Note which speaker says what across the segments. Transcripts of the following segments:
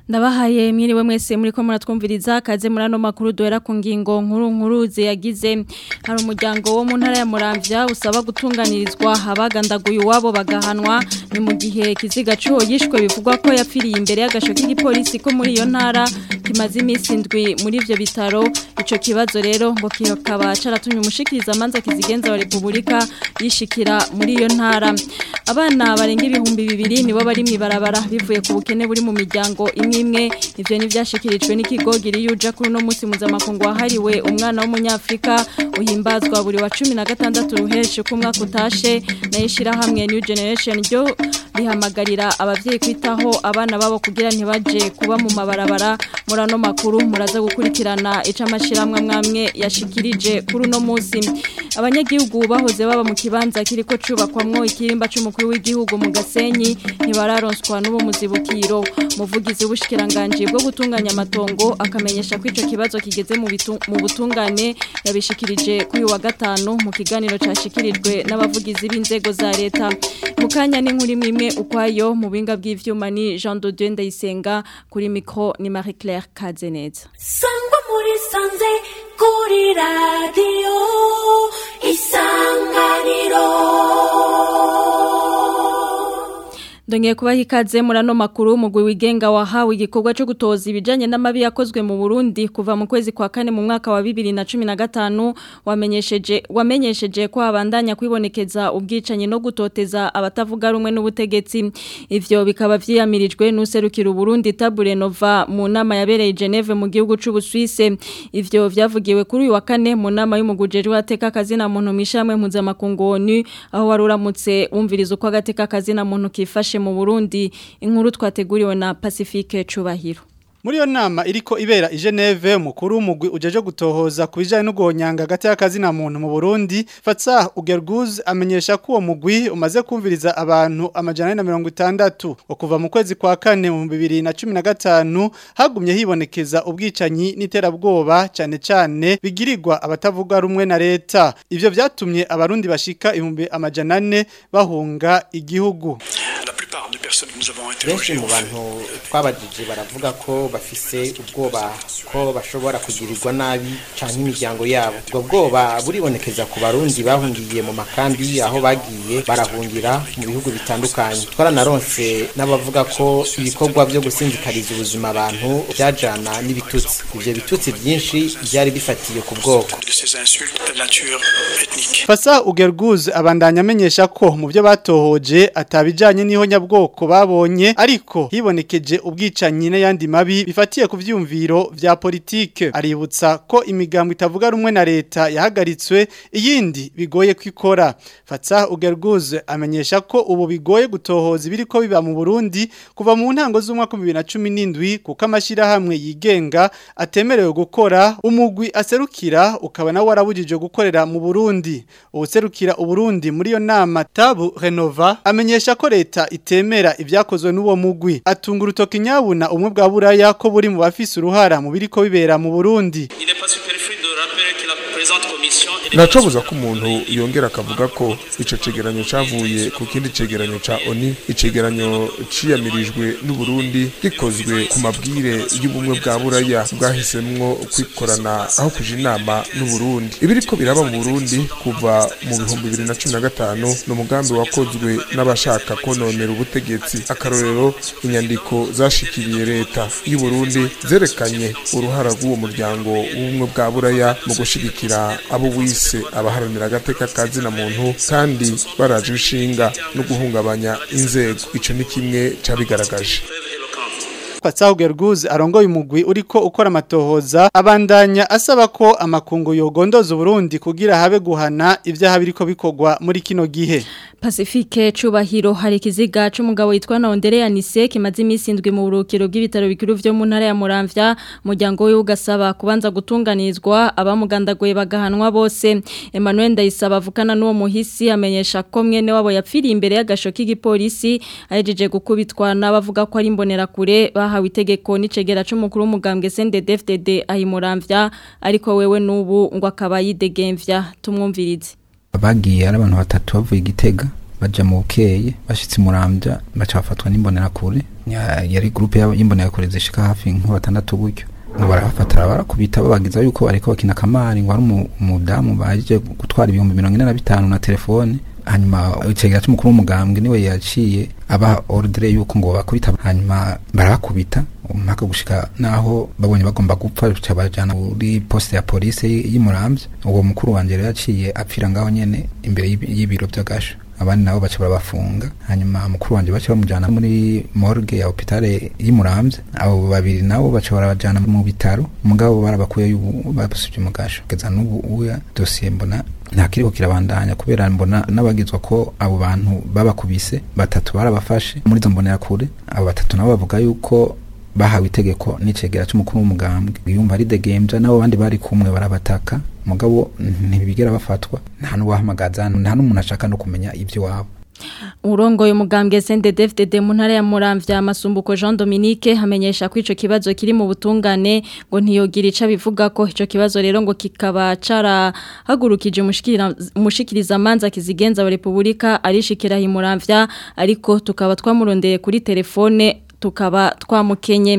Speaker 1: ndabahaye mwiriwe mwese muri ko muratwumviriza kaze muri ano makuru duhera ku ngingo nkuru nkuru ziyagize hari umuryango wo mu ntara ya Muramvya usaba gutunganirizwa abagandaguye iwabo bagahanwa ni mu gihe kiziga cuho yishwe bivugwa ko yapfiriye imbere y'agasho k'igipolisi ko muri iyo ntara kimaze iminsi indwi muri ivyo bitaro ico kibazo rero ngo kikaba caratumye umushikiriza amanza kizigenza wa Republika yishikira muri iyo ntara abana barenga ibihumbi bibiri nibo bari mwibarabara bivuye ku bukene buri mu miryango imwe imwe ivyo ni vyashikirijwe n'ikigo Giriyuja kuri no musi mpuzamakungu wahariwe umwana w'umunyafrika uhimbazwa buri wa 16 ruheshe ku mwaka utashe nayishira hamwe New Generation ryo rihamagarira abavyeyi kwitaho abana babo kugira ntibaje kuba mu mabarabara muri ano makuru muraza gukurikirana ica amashiramwe mwamwe yashikirije kuri uno musi abanyagihugu bahoze baba mu kibanza kiriko cubakwamwo ikirimba c'umukuru w'igihugu mu Gasenyi ntibararonswa n'ubu muzibukiro muvugizi w'ubushikiranganje bwo gutunganya amatongo akamenyesha ko ico kibazo kigeze mu mu butungane yabishikirije kuri wa gatanu mu kiganiro cashikirijwe n'abavugizi b'inzego za leta mukanya n'inkuru imwe ukwayo mu binga bw'ivyuma ni Jean de Dieu Ndayisenga kuri micro ni Marie Claire Kazeneza
Speaker 2: sangwa muri sanze kuri radio isanganiro
Speaker 1: Ndongeye kubaha ikaze muri ano makuru umugwi wigenga wahawe igikorwa cyo gutoza ibijanye n'amabi yakozwe mu Burundi kuva mu kwezi kwa kane mu mwaka wa 2015 wamenyesheje wamenyesheje ko abandanya kwibonekeza ubwicanye no gutoteza abatavuga rumwe n'ubutegetsi ivyo bikaba vyiyamirijwe n'userukira Burundi Tabure Nova mu nama yabereye Geneve mu gihugu c'u Suisse ivyo vyavugiwe kuri uyu wa kane mu nama y'umugujeri wateka kazi na muntu mishamwe mpuzamakungu ONU aho waruramutse wumviriza uko agateka kazi na muntu kifashe mu Burundi inkuru twateguriwe na Pacifique Cubahiro
Speaker 3: Muri yo nama iriko ibera i Geneve mukuru w'umugwi ujeje gutohoza kubijanye no guhonyanga hagati y'akazi na muntu mu Burundi Fatsa Ugerguz amenyesha ko uwo mugwi umaze kumviriza abantu amajana na mirongo itandatu kuva mu kwezi kwa kane mu 2015 hagumye hibonekeza ubwicanyi n'iterabwoba cyane cyane bigirirwa abatavuga rumwe na leta ivyo vyatumye abarundi bashika ibihumbi amajana ane bahunga igihugu
Speaker 4: benshi mu bantu twabajije baravuga ko bafise ubwoba ko bashobora kugirirwa nabi canke imiryango yabo ubwo bwoba buribonekeza ku barundi bahungiye mu makambi aho bagiye barahungira mu bihugu bitandukanye twaranaronse n'abavuga ko ibikorwa byo gusinzikariza ubuzima abantu byajana n'ibitutsi ivyo bitutsi byinshi byari bifatiye ku bwoko
Speaker 3: Fasa Ugerguz abandanya amenyesha ko mu byo batohoje atabijanye niho nyabwoko babonye ariko hibonekeje ubwicanyi n'ayandi mabi bifatiye ku vyumviro vya politike aributsa ko imigambo itavuga rumwe na leta yahagaritswe iyindi bigoye kwikora Fatsa Ugerguz amenyesha ko ubu bigoye gutohoza ibiriko biba mu Burundi kuva mu ntango z'umwaka 2017 kuko amashira hamwe yigenga atemerewe gukora umugwi aserukira ukaba nawe warabujije gukorera mu Burundi ubuserukira uburundi muri yo nama Tabu Renova amenyesha ko leta itemera ivyakozwe n'uwo mugwi atunga urutoki nyabuna umwe bwa buraya ko buri mu bafise uruhara mu biriko bibera mu Burundi
Speaker 5: Nacobuza ko umuntu yongera akavuga ko ico cegeranyo cavuye ku kindi cegeranyo ca ONU icegeranyo ciyamirijwe n'u Burundi gikozwe ku mabwire y'ubumwe bwa buraya bwahisemwo kwikorana aho kuja inama n'u Burundi ibiriko biraba mu Burundi kuva mu bihumbi 2015 n'umugambi wakozwe n'abashaka kononera ubutegetsi akarorero inyandiko zashikiriye leta y'u Burundi zerekanye uruhara rw'uwo muryango w'ubumwe bwa buraya mu gushigikira abo wise abaharanira agateka kazi na muntu kandi baraje inshinga no guhungabanya inzego ico ni kimwe cabigaragaje
Speaker 3: Fatsaho Gerguz arongoye umugwi uriko ukora amatohoza abandanya asaba ko amakungu yogondoza Burundi kugira habe guhana ivyaha biriko bikogwa muri kino gihe
Speaker 1: Pacifique cubahiro hari kiziga c'umugabo yitwa Nondere Yanise kimaze imisi indwi mu burukiro bw'ibitaro bikuru vyo mu ntara ya Muramvya muryango we ugasaba kubanza gutunganizwa abamugandaguye bagahanwa bose Emmanuel Ndayisaba avukana n'uwo muhisi amenyesha ko mwene wabo yapfiriye imbere y'agasho k'igipolisi ahejeje gukubitwa n'abavuga ko ari imbonera kure bahawe itegeko n'icegera c'umukuru w'umugambwe CNDD-FDD ahimuramvya ariko wewe n'ubu ngo akaba yidegemvya tumwumvirize
Speaker 6: bagiye ari abantu batatu bavuye igitega baja mu bukeye bashitse murambya baca bafatwa n'imbonera kure Ya- yari groupe y'imbonera zishika hafi nka batandatu gutyo ngo barabafatara barakubita babagiza yuko ariko bakina kamari ngo ari umu- umudamu baje gutwara ibihumbi mirongo ine na bitanu na telefone hanyuma icegera c'umukuru w'umugambwe niwe yaciye abaha ordre yuko ngo bakubita hanyuma barabakubita mpaka gushika naho babonye bagomba gupfa ca bajana muri poste ya police y'Imuramvya uwo mukuru wanje rero yaciye apfira ngaho nyene imbere y'ibi- y'ibiro vy'agasho abandi nabo baca barabafunga hanyuma mukuru wanje baca bamujana muri morgue ya hopitale y'Imuramvya abo babiri nabo baca barabajana mu bitaro mugabo barabakuye y'ubu basubye mu gasho kugeza n'ubu uya dossier mbona nta kiriko kirabandanya kubera mbona n'abagizwa ko abo bantu babakubise batatu barabafashe muri izo mbonera kure abo batatu nabo bavuga yuko bahawe itegeko n'icegera c'umukuru w'umugambwe yumva ari degemvya nabo bandi bari kumwe barabataka mugabo ntibigera bafatwa nta n'uwahamagaza nta n'umuntu ashaka no kumenya ivyo wabo
Speaker 1: Urongoye umugambwe CNDD-FDD mu ntara ya Muramvya Masumbuko Jean Dominique hamenyesha ko ico kibazo kiri mu butungane ngo ntiyogira ica bivuga ko ico kibazo rero ngo kikaba carahagurukije umushikira umushikiriza manza kizigenza wa Republika arishikira hi Muramvya ariko tukaba twamurondeye kuri telefone tukaba twamukenye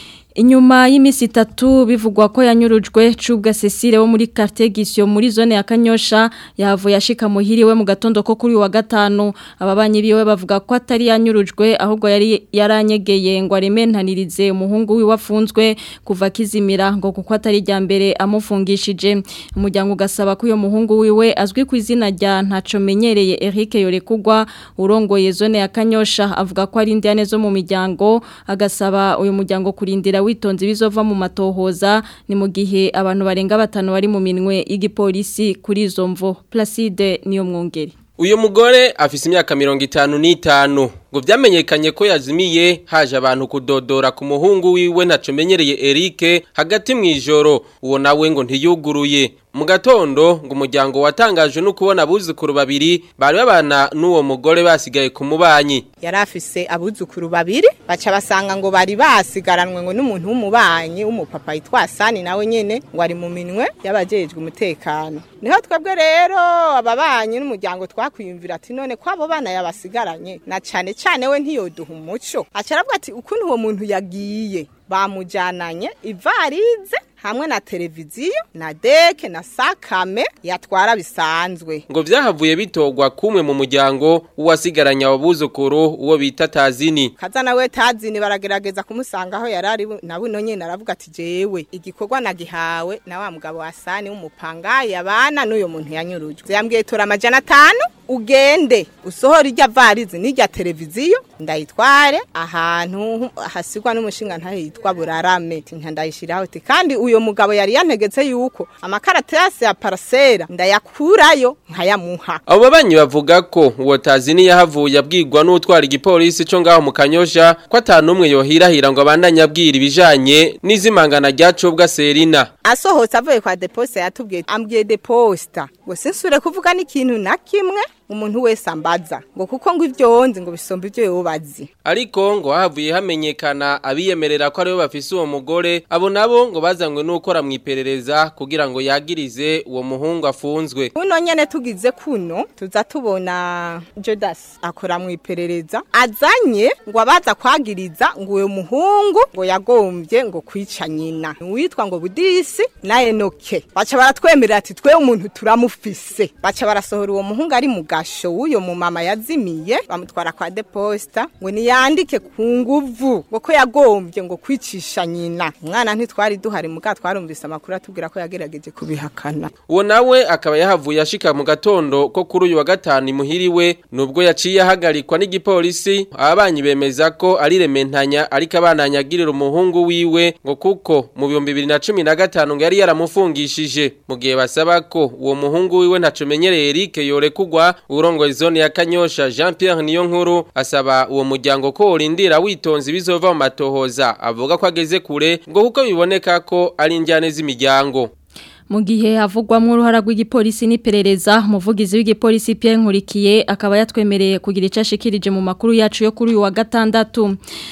Speaker 1: Inyuma y'imisi itatu bivugwa ko yanyurujwe cubwa Cecile wo muri quartier Gisyo muri zone ya Kanyosha yavuye ashika muhiriwe mu gatondo ko kuri wa gatanu ababanyi biwe bavuga ko atari yanyurujwe ahubwo yari yaranyegeye ngo arementanirize umuhungu wiwe wafunzwe kuva kizimira ngo kuko atari rya mbere amufungishije umuryango ugasaba ko uyo muhungu wiwe azwi ku izina rya ntaco menyereye Eric Yorekugwa urongoye zone ya Kanyosha avuga ko ari indiane zo mu miryango agasaba uyu muryango kurindira witonze bizova mu matohoza ni mu gihe abantu barenga batanu bari mu minwe y'igipolisi kuri izo mvo Placide niyo mwongeri
Speaker 7: Uyu mugore afise imyaka mirongo itanu n'itanu ngo vyamenyekanye ko yazimiye haje abantu kudodora ku muhungu wiwe ntaco menyereye Eric hagati mwijoro uwo nawe ngo ntiyuguruye mu gatondo ngo umuryango watangajwe no kubona abuzukuru babiri bari babana n'uwo mugore basigaye ku mubanyi
Speaker 8: yari afise abuzukuru babiri baca basanga ngo bari basigaranwe ngo n'umuntu w'umubanyi w'umupapa yitwa Sani nawe nyene ngo ari mu minwe y'abajejwe umutekano niho twebwe rero ababanyi n'umuryango twakwiyumvira ati none ko abo bana yabasigaranye na cane cane we ntiyoduha umuco aca aravuga ati ukuntu uwo muntu yagiye bamujananye ivarize hamwe na televiziyo na deke na sakame yatwara bisanzwe
Speaker 7: ngo vyahavuye bitogwa kumwe mu muryango uwasigaranye abuzukuru uwo bita Tazini
Speaker 8: kaza nawe tazini baragerageza kumusanga aho yari ari na buno nyene aravuga ati jewe igikorwa nagihawe na wa mugabo wa sani w'umupangayi abana n'uyo muntu yanyurujwe yambwiye tora amajana atanu ugende usohora irya varize n'irya televiziyo ndayitware ahantu hasigwa n'umushinga ntahe yitwa burarame nka ndayishiraho ati kandi uyo mugabo yari yantegetse yuko amakaratasi ya parasera ndayakurayo nkayamuha
Speaker 7: abo babanyi bavuga ko uwo Tazini yahavuye abwirwa n'utwara igipolisi co ngaho mu Kanyosha ko atanumwe yohirahira ngo abandanye abwira ibijanye n'izimangana rya cobwa Serina
Speaker 8: asohotse avuye kwa deposta yatubwiye ambwiye deposta ngo sinsure kuvuga n'ikintu na kimwe umuntu wese ambaza ngo kuko ngo ivyo nzi ngo bisomba ivyo yobazi
Speaker 7: ariko ngo havuye hamenyekana abiyemerera ko aribo bafise uwo mugore abo nabo ngo bazanywe n'ukora mu iperereza kugira ngo yagirize uwo muhungu afunzwe
Speaker 8: kuno nyene tugize kuno tuza tubona Jodas akora mu iperereza azanye ngo abaza kwagiriza ngo uyo muhungu ngo yagombye ngo kwica nyina witwa ngo Budisi na Enoke baca baratwemerera ati twe umuntu turamufise baca barasohora uwo muhungu ari mu gasho w'uyo mu mama yazimiye bamutwara kwa deposta ngo niyandike ku nguvu ngo ko yagombye ngo kwicisha nyina umwana ntitwari duhari muga twarumvise amakuru atubwira ko yagerageje kubihakana
Speaker 7: uwo nawe akaba yahavuye ashika mu gatondo ko kuri uyu wa gatanu imuhiriwe nubwo yaciye ahagarikwa n'igipolisi ababanyi bemeza ko ari rementanya ariko abananyagirira umuhungu wiwe ngo kuko mu bihumbi bibiri na cumi na gatanu ngo yari yaramufungishije mu gihe basaba ko uwo muhungu wiwe ntaco menyereye Eric yorekugwa urongoye zone ya Kanyosha Jean Pierre Niyonkuru asaba uwo muryango ko urindira witonze bizova mu matohoza avuga ko ageze kure ngo kuko biboneka ko ari injyane z'imiryango
Speaker 1: mu gihe havugwamo uruhara rw'igipolisi n'iperereza umuvugizi w'igipolisi Pierre Nkurikiye akaba yatwemereye kugira icyo ashikirije mu makuru yacu yo kuri uyu wa gatandatu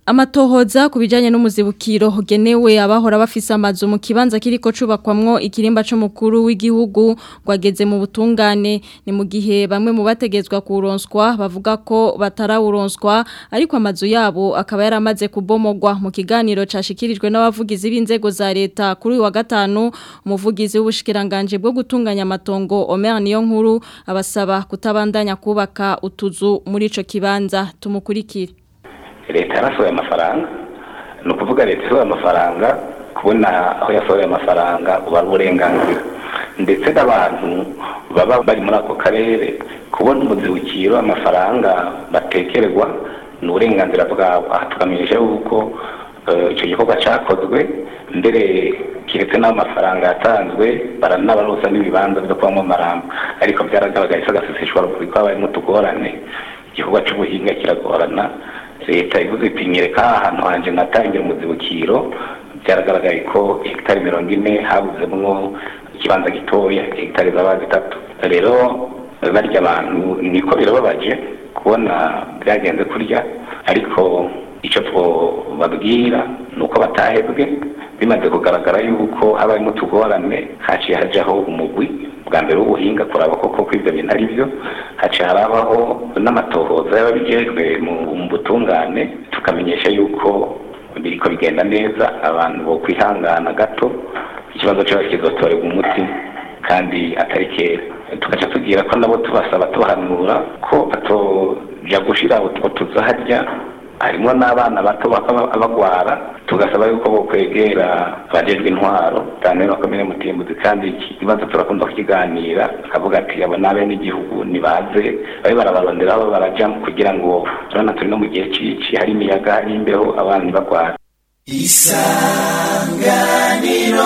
Speaker 1: Amatohoza ku bijanye n'umuzibukiro genewe abahora bafise amazu mu kibanza kiriko cubakwamwo ikirimba c'umukuru w'igihugu gwageze mu butungane ni mu gihe bamwe mu bategezwa kuronswa bavuga ko batarawuronswa ariko amazu yabo akaba yaramaze kubomogwa mu kiganiro cashikirijwe n'abavugizi b'inzego za leta kuri uyu wa gatanu umuvugizi w'ubushikiranganje bwo gutunganya amatongo Omer niyo nkuru abasaba kutabandanya kubaka utuzu muri ico kibanza tumukurikire
Speaker 9: leta yarasohoye amafaranga ni ukuvuga leta isohoye amafaranga kubona aho yasohoye amafaranga uba ari uburenganzira ndetse n'abantu baba bari muri ako karere kubona umuzibukiro amafaranga batekerwa ni uburenganzira bwabo aha tukamenyesha yuko icyo gikorwa cyakozwe mbere kiretse n'aho amafaranga yatanzwe baranabarosa n'ibibanza byo kubamo amarambo ariko byaragaragaye isagasisishwa ruguru ko habayemo utugorane igikorwa cy'ubuhinga kiragorana leta ivuze iti nyereka ahantu hanje natangira umuzibukiro byaragaragaye ko hegitari mirongo ine habuzemwo ikibanza gitoya hegitari zaba zitatu rero barya abantu niko birababaje kubona byagenze kurya ariko icyo twababwira ni uko batahebwe bimaze kugaragara yuko habayemo utugorane haciye hajyaho umugwi bwa mbere w'ubuhinga kuraba koko ko ibyo bintu ari byo haciye harabaho n'amatohoza y'ababijejwe mu butungane tukamenyesha yuko biriko bigenda neza abantu bo kwihangana gato ikibazo cyabo kizotorerwa umuti kandi atari kera tugaca tugira ko nabo tubasaba tubahanura ko batoja gushira utwo tuzaharya harimo n'abana bato bagwara tugasaba yuko bo kwegera abajejwe intwaro cyane bakomeye mutimbuzi kandi iki kibazo turakunda kukiganira akavuga ati abo nabe n'igihugu nibaze babe barabarondera aho baraja kugira ngo urabona turi no mu gihe cici hari imiyaga hari imbeho abana ntibagwara
Speaker 2: isanganiro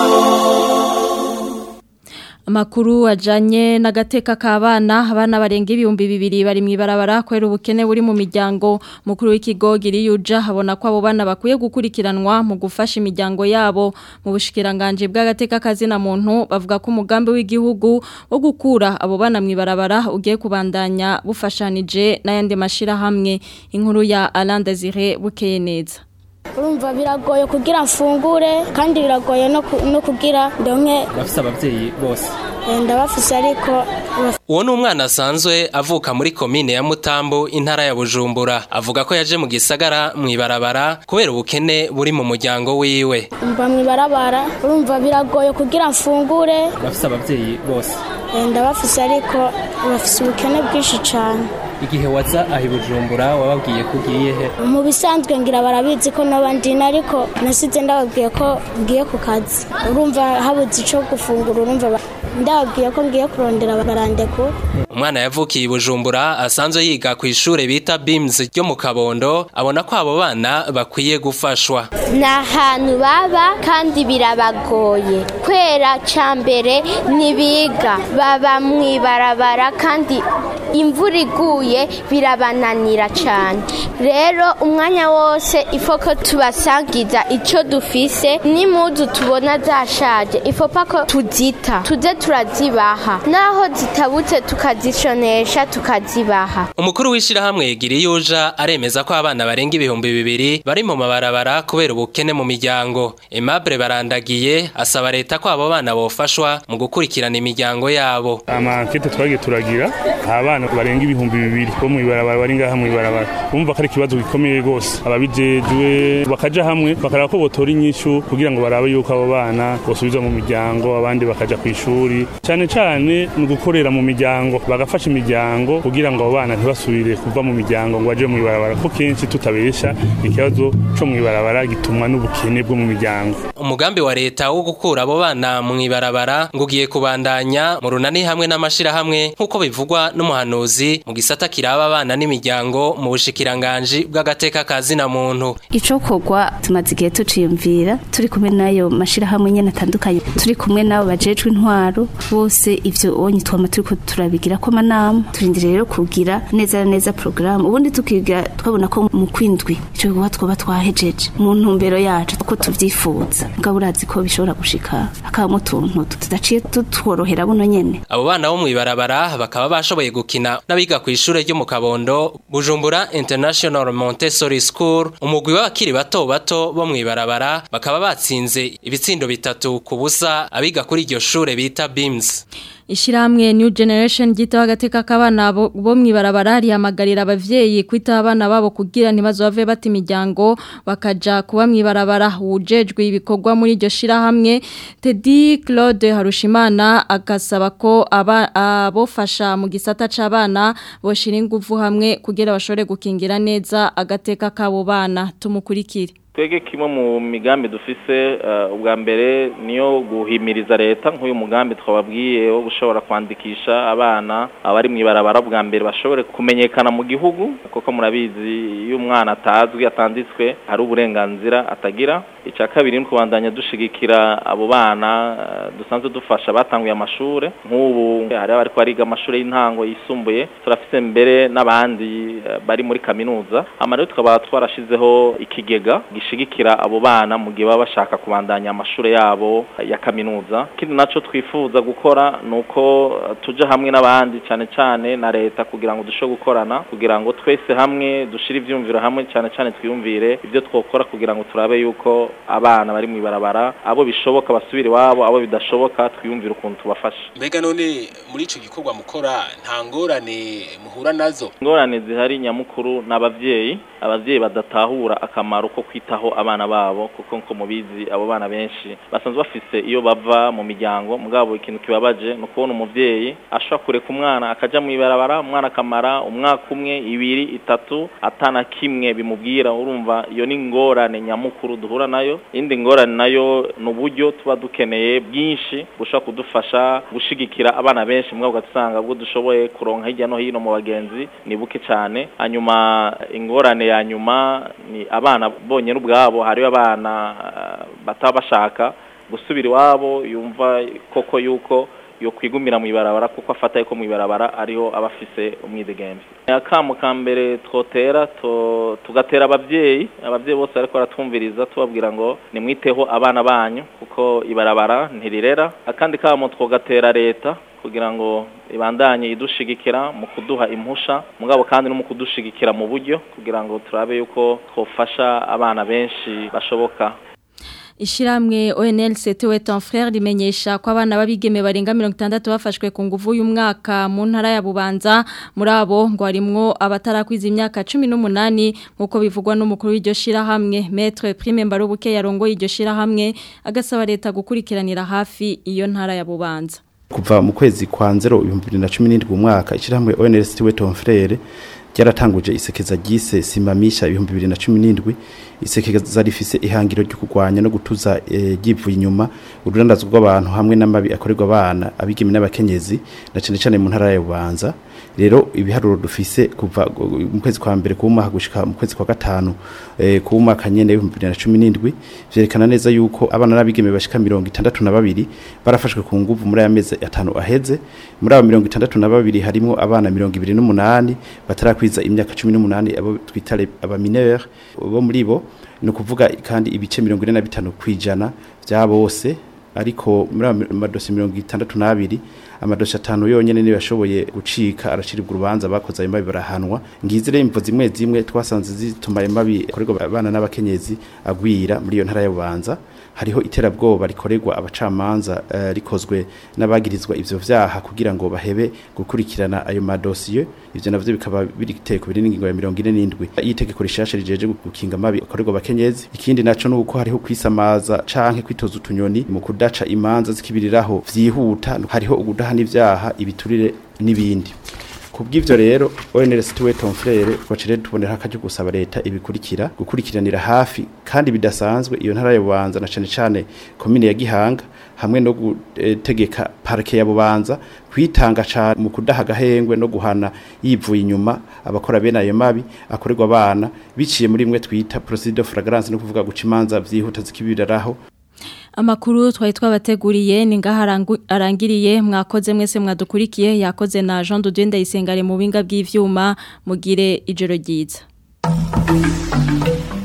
Speaker 1: Amakuru ajanye n'agateka k'abana abana barenga ibihumbi bibiri bari mu ibarabara kwera ubukene buri mu miryango mukuru w'ikigo giriyuja habona ko abo bana bakwiye gukurikiranwa mu gufasha imiryango yabo mu bushikiranganje bw'agateka kazina muntu bavuga ko umugambi w'igihugu wo gukura abo bana mu ibarabara ugiye kubandanya bufashanije n'ayandi mashira hamwe inkuru ya Alain Desire bukeye neza
Speaker 10: urumva biragoye kugira mfungure kandi biragoye no kugira ndonke
Speaker 11: bafise abavyeyi bose
Speaker 10: ndabafise ariko
Speaker 11: uwo ni umwana asanzwe avuka muri komine ya mutambo intara ya bujumbura avuga ko yaje mu gisagara mu ibarabara kubera ubukene buri mu muryango wiwe
Speaker 10: mba mu ibarabara urumva biragoye kugira mfungure
Speaker 11: bafise abavyeyi bose
Speaker 10: ndabafise ariko bafise ubukene bwinshi cyane
Speaker 11: igihe waza aho bujumbura wababwiye ko ugiye he
Speaker 10: mu bisanzwe ngira barabizi ko n'abandi ariko nasize ndababwiye ko ngiye ku kazi urumva habuze icyo gufungura urumva ndababwiye ko ngiye kurondera barandeku
Speaker 11: umwana yavukiye i bujumbura asanzwe yiga ku ishuri bita bims ryo mu kabondo abona ko abo bana bakwiye gufashwa
Speaker 12: ni ahantu baba kandi birabagoye kwera cya mbere ntibiga baba mu ibarabara kandi imvura iguye birabananira cyane rero umwanya wose ifoko tubasangiza icyo dufise n'imudu tubona zashaje ifopa ko tuzita tuze turazibaha naho zitabutse tukazishonesha tukazibaha
Speaker 11: umukuru w'ishyirahamwe giriyuja aremeza ko abana barenga ibihumbi bibiri bari mu mabarabara kubera ubukene mu miryango Aimable barandagiye asaba leta ko abo bana bofashwa mu gukurikirana imiryango yabo
Speaker 13: amankete twagiye turagira abana barenga ibihumbi bibiri bo mu ibarabara bari ngaha mu ibarabara bumva ko ari ikibazo gikomeye rwose ababijejwe bakaja hamwe bakaraba ko botora inyishu kugira ngo barabe yuko abo bana bosubizwa mu miryango abandi bakaja ku ishuri cyane cyane ni ugukorera mu miryango bagafasha imiryango kugira ngo abo bana ntibasubire kuva mu miryango ngo baje mu ibarabara kuko kenshi tutabesha ikibazo co mu ibarabara gitumwa n'ubukene bwo mu miryango
Speaker 11: umugambi wa leta wo gukura abo bana mu ibarabara ngo ugiye kubandanya mu runani hamwe n'amashirahamwe nk'uko bivugwa n'umuhanuzi mu gisata kiraba abana n'imiryango mu bushikiranganji bw'agateka ka zina muntu
Speaker 14: ico kogwa tumaze igihe tuciyumvira turi kumwe n'ayo mashirahamwe nyene atandukanye turi kumwe n'abo bajejwe intwaro bose ivyo onye twama turiko turabigira ko amanama turindire rero kugira neza na neza porogaramu ubundi tukiga twabona ko mu kwindwi ico gikorwa twoba twahejeje mu ntumbero yacu ko tuvyifuza mugabo urazi ko bishobora gushika hakabamo utuntu tudaciye tutworohera buno nyene
Speaker 11: abo bana bo mu ibarabara bakaba bashoboye gukina gukina n'abiga ku ishure ryo mu Kabondo Bujumbura International Montessori School umugwi w'abakiri bato bato bo mwibarabara bakaba batsinze ibitsindo bitatu ku busa abiga kuri iryo shure bita BIMS
Speaker 1: Ishiramwe New Generation gitaho agateka kabana bo bo mwibarabara rihamagarira abavyeyi kwita abana babo kugira ntibazove bata imiryango bakaja kuba mwibarabara ujejwe ibikorwa muri iryo shirahamwe Teddy Claude Harushimana agasaba ko aba abofasha mu gisata c'abana boshira ingufu hamwe kugira bashobore gukingira neza agateka kabo bana tumukurikire
Speaker 15: twege kimwe mu migambi dufise ubwa mbere niyo guhimiriza leta nk'uyu mugambi twababwiye wo gushobora kwandikisha abana abari mu ibarabara bwa mbere bashobore kumenyekana mu gihugu kuko murabizi iyo umwana atazwi atanditswe hari uburenganzira atagira icya kabiri ni kubandanya dushigikira abo bana dusanzwe dufasha batanguye amashuri nk'ubu hari abari bariga amashuri y'intango yisumbuye turafite mbere n'abandi bari muri kaminuza amarero tukaba twarashizeho ikigega gishigikira abo bana mu gihe baba bashaka kubandanya amashuri yabo ya kaminuza ikindi nacyo twifuza gukora ni uko tujya hamwe n'abandi cyane cyane na leta kugira ngo dushobore gukorana kugira ngo twese hamwe dushyire ibyumviro hamwe cyane cyane twiyumvire ibyo twakora kugira ngo turabe yuko abana bari mu ibarabara abo bishoboka basubire iwabo abo bidashoboka twiyumvire ukuntu tubafasha
Speaker 16: mbega none muri icyo gikorwa mukora nta ngorane muhura nazo
Speaker 15: ingorane zihari nyamukuru ni ababyeyi ababyeyi badatahura akamaro ko kwitaho abana babo kuko nko mubizi abo bana benshi basanzwe bafise iyo bava mu miryango mugabo ikintu kibabaje ni ukubona umubyeyi ashobora kureka umwana akajya mu ibarabara umwana akamara umwaka umwe ibiri itatu atana kimwe bimubwira urumva iyo ni ingorane nyamukuru duhura nayo indi ngorane nayo ni uburyo tuba dukeneye bwinshi bushobora kudufasha gushigikira abana benshi mugabo ugasanga ubwo dushoboye kuronka hirya no hino mu bagenzi ni buke cyane hanyuma ingorane ya nyuma ni abana bonyine ubwabo hariyo abana bataba bashaka gusubira iwabo yumva koko yuko yo kwigumira mu ibarabara kuko afata yuko mu ibarabara ariho aba afise umwidegembe akamu ka mbere twotera tugatera ababyeyi ababyeyi bose ariko baratwumviriza tubabwira ngo nimwiteho abana banyu kuko ibarabara ntirirera akandi kamo twogatera leta kugira ngo ibandanye idushigikira mu kuduha impusha mugabo kandi no mu kudushigikira mu buryo kugira ngo turabe yuko twofasha abana benshi bashoboka
Speaker 1: Ishiramwe ONL Setewe ton frère rimenyesha ko abana babigeme barenga 60 bafashwe ku nguvu y'umwaka mu ntara ya Bubanza muri abo ngo harimwo abatarakwiza imyaka 18 nkuko bivugwa n'umukuru w'iryo shira hamwe Maître Prime Mbarubuke yarongoye iryo shira hamwe agasaba leta gukurikiranira hafi iyo ntara ya Bubanza
Speaker 17: kuva mu kwezi kwa 0 2017 umwaka ishiramwe ONL Setewe ton frère ryaratanguje isekeza ryise simamisha ibihumbi bibiri na cumi n'indwi isekeza rifise ihangiro ryo kurwanya no gutuza ryivuye inyuma ururandazwa rw'abantu hamwe n'amabi akorerwa abana abigeme n'abakenyezi na cyane cyane mu ntara ya bubanza rero ibiharuro dufise kuva mu kwezi kwa mbere kuwumwaka gushika mu kwezi kwa gatanu eh, kuwumwaka nyene w'ibihumbi bibiri na cumi n'indwi vyerekana neza yuko abana n'abigeme bashika mirongo itandatu na babiri barafashwe ku nguvu muri aya mezi atanu aheze muri abo mirongo itandatu na babiri harimwo abana mirongo ibiri n'umunani batarakwiza imyaka cumi n'umunani abo twita abamineur bo muri bo ni ukuvuga kandi ibice mirongo ine na bitanu kwijana vya bose ariko muri amadosi mirongo itandatu n'abiri amadosi atanu yonyene niyo yashoboye gucika araciribwa urubanza bakoze ayo mabi barahanwa ngizi rero imvo zimwe zimwe twasanze zituma ayo mabi akorerwa abana n'abakenyezi agwira muri iyo ntara ya bubanza hariho iterabwoba rikorerwa abacamanza uh, rikozwe n'abagirizwa ivyo vyaha kugira ngo bahebe gukurikirana ayo madosiye ivyo navyo bikaba biri giteko biri n'ingingo ya 47 yitegeko rishasha rijeje gukinga amabi akorerwa abakenyezi ikindi naco nuko hariho kwisamaza canke kwitoza utunyoni mu kudaca imanza zikibiriraho vyihuta hariho ugudahana ivyaha ibiturire n'ibindi kubw'ivyo rero ONLS tuwe ton frère twacire tubonera akaje gusaba leta ibikurikira gukurikiranira hafi kandi bidasanzwe iyo ntara ya Bubanza na cane cane commune ya Gihanga hamwe no gutegeka parke ya Bubanza kwitanga cyane mu kudaha gahengwe no guhana yivuye inyuma abakora bene ayo mabi akorerwa abana biciye muri imwe twita procedure de flagrance no kuvuga guca imanza vyihuta zikibiraraho
Speaker 1: Amakuru twari twabateguriye ni ngaha arangiriye mwakoze mwese mwadukurikiye yakoze na Jean de Dieu ndayisengare mu binga bw'ivyuma mugire ijoro ryiza